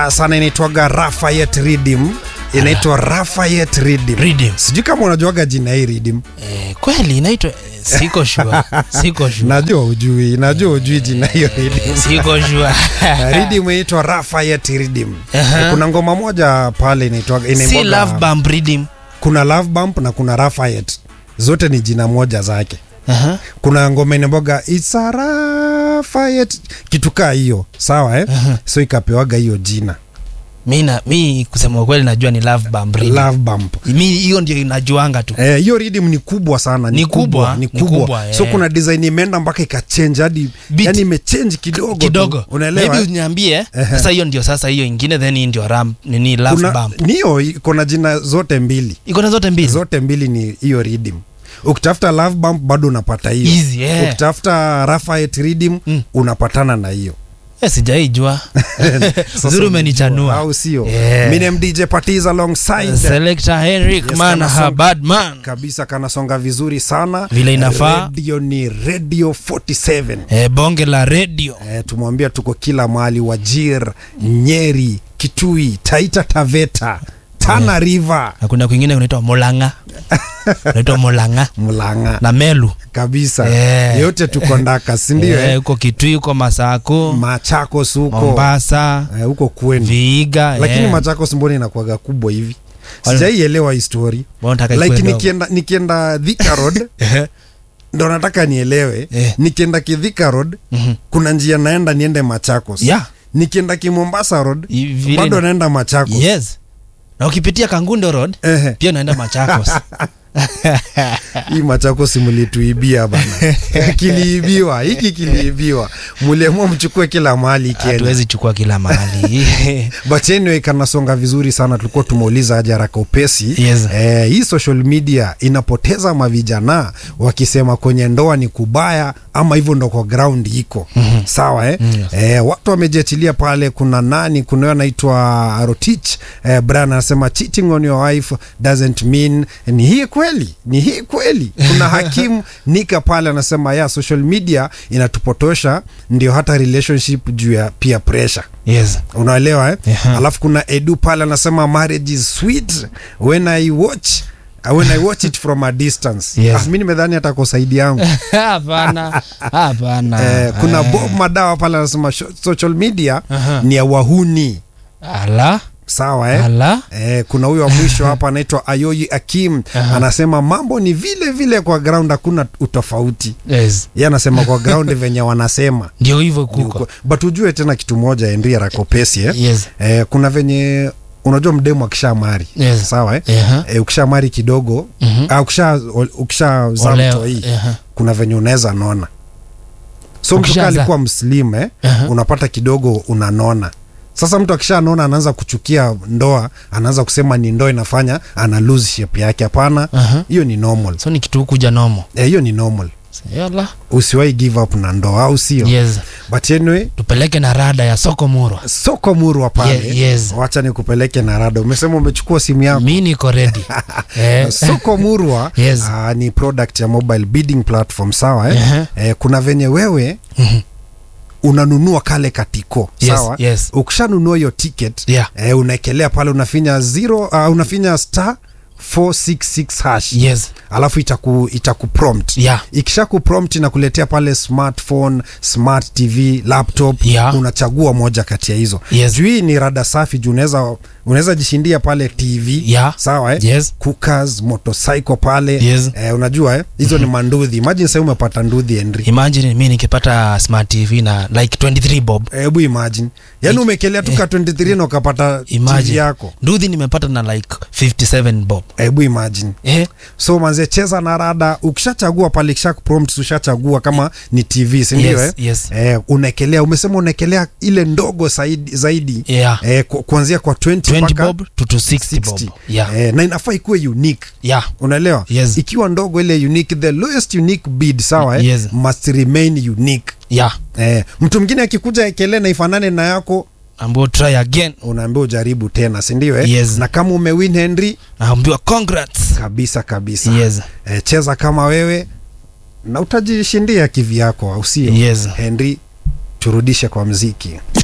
mbaya sana inaitwaga Lafayette Rhythm inaitwa Lafayette Rhythm. Rhythm. Sijui kama unajuaga jina hii Rhythm. Eh, kweli inaitwa eh, siko sure. Siko sure. Najua ujui, najua ujui jina hiyo Rhythm. Siko sure. Rhythm inaitwa Lafayette Rhythm. Aha. Kuna ngoma moja pale inaitwaga Si inaimwaga- love bump rhythm. kuna Love Bump na kuna Lafayette. Zote ni jina moja zake. Aha. kuna ngoma inaboga It's a Lafayette kitu kaa hiyo sawa eh? so ikapewaga hiyo jina Mi na mi kusema ukweli najua ni love bump rhythm. Love Bump Mi hiyo ndio inajuanga tu. Eh, hiyo rhythm ni kubwa sana Ni kubwa, ni ni kubwa, kubwa, so eh. kuna design imeenda mpaka ikachange hadi Beat. yani imechange kidogo tu. kidogo unaelewa maybe eh? uniambie Ehe. sasa hiyo ndio sasa hiyo ingine then hii ndio ram nini love kuna bump niyo iko na jina zote mbili iko na zote mbili zote mbili ni hiyo rhythm ukitafuta Love Bump bado unapata hiyo Easy, eh. ukitafuta Lafayette rhythm Mm. unapatana na hiyo Eh, sijaijua Sasa uzuri umejua, umenichanua au sio Yeah. Minem DJ Patiz alongside selector henrik Yes, man kama ha song- bad man kabisa kanasonga vizuri sana Vile inafaa. radio ni radio 47 eh, bonge la radio eh, tumwambia tuko kila mahali wajir nyeri kitui taita taveta tana river na kuna kwingine kunaitwa molanga unaitwa molanga mlanga na melu kabisa Eh. yote tuko ndaka sindio Eh, eh, huko kitui huko masako machakos huko mombasa eh, huko kwenu viiga lakini eh. machakos mbona inakuaga kubwa hivi Wale- sijaielewa hii story Mbona unataka like ikuwe ndogo? nikienda nikienda Thika road Ehe. ndo nataka nielewe Eh. nikienda kithika road Mhm. kuna njia naenda niende machakos Yeah. nikienda kimombasa road I- vile bado ina- naenda machakos yes na ukipitia kangundo road Ehe. pia unaenda machakos hii machakos mlituibia bana kiliibiwa hiki kiliibiwa muliamua mchukue kila mahali kenya hatuwezi chukua kila mahali but anyway kanasonga vizuri sana tulikuwa tumeuliza aje haraka upesi Yes. eh, hii social media inapoteza mavijana wakisema kwenye ndoa ni kubaya ama hivyo ndo kwa ground iko mm-hmm. sawa eh? Mm, yes. eh, watu wamejiachilia pale kuna nani kuna huyo anaitwa rotich eh, brian anasema cheating on your wife doesn't mean ni hii kweli ni hii kweli kuna hakimu nika pale anasema ya social media inatupotosha ndio hata relationship juu ya peer pressure yes unaelewa eh? Yeah. alafu kuna edu pale anasema marriage is sweet when i watch uh, when i watch it from a distance Yes. ah, mi nimedhani hata kosaidi yangu hapana hapana eh, kuna Eh, bob madawa pale anasema sho- social media Aha. ni ya wahuni ala sawa eh? ala Eh, kuna huyo wa mwisho hapa anaitwa ayoyi akim Aha. anasema mambo ni vile vile kwa ground hakuna utofauti yes ye anasema kwa ground venye wanasema ndio hivyo Ni kuko uko- but ujue tena kitu moja henri rakopesi eh? yes eh, kuna venye unajua mdemu akisha mari Yes. sawa eh? Eha. eh, ukisha mari kidogo Mhm. ah, ukisha ukisha zaa Oleo. mtoi Eha. kuna venye unaweza nona so mtu Ukishazaa. kaa alikuwa mslim eh? Aha. unapata kidogo unanona sasa mtu akishanona anaanza kuchukia ndoa anaanza kusema ni ndoa inafanya ana lose shape yake hapana Aha. hiyo ni normal so ni kitu kuja nomo Eh, hiyo ni normal yala usiwahi give up na ndoa au sio yes but anyway tupeleke na rada ya soko murwa soko murwa pale Ye- yes. wacha nikupeleke na rada umesema umechukua simu yako mi niko redi eh. soko murwa Yes. uh, ni product ya mobile bidding platform sawa eh? Ehe. eh, kuna venye wewe Mhm. unanunua kale katiko Yes, sawa yes. ukishanunua hiyo ticket Yeah. eh, unaekelea pale unafinya zero uh, unafinya star 466 hash yes alafu itaku, itaku prompt Yeah. ikisha ku prompt inakuletea pale smartphone smart tv laptop Yeah. unachagua moja kati ya hizo Yes. juu hii ni rada safi juu unaweza unaweza jishindia pale tv Yeah. sawa eh? Yes. cookers motorcycle pale Yes. eh, unajua eh? hizo ni manduthi imagine sahii umepata nduthi henry imagine mi nikipata smart tv na like 23 bob hebu imagine yaani umekelea tu ka 23 na ukapata tv imagine yako nduthi nimepata na like 57 bob hebu imagine eh? so manze cheza na rada ukishachagua pale kisha prompt ushachagua kama ni tv sindio Yes, eh? yes. eh, unaekelea umesema unaekelea ile ndogo zaidi, zaidi Yeah. eh, ku, kuanzia kwa 20, 20 mpaka bob to, to 60, bob 60 yeah. eh, na inafaa ikuwe unique yeah. unaelewa Yes. ikiwa ndogo ile unique the lowest unique bid sawa eh? Yes. must remain unique yeah. eh, mtu mwingine akikuja ekele na ifanane na yako ambao try again unaambia ujaribu tena sindio eh? Yes. na kama umewin henry naambiwa congrats kabisa kabisa Yes. eh, cheza kama wewe na utajishindia kivyako au sio Yes. henry turudishe kwa mziki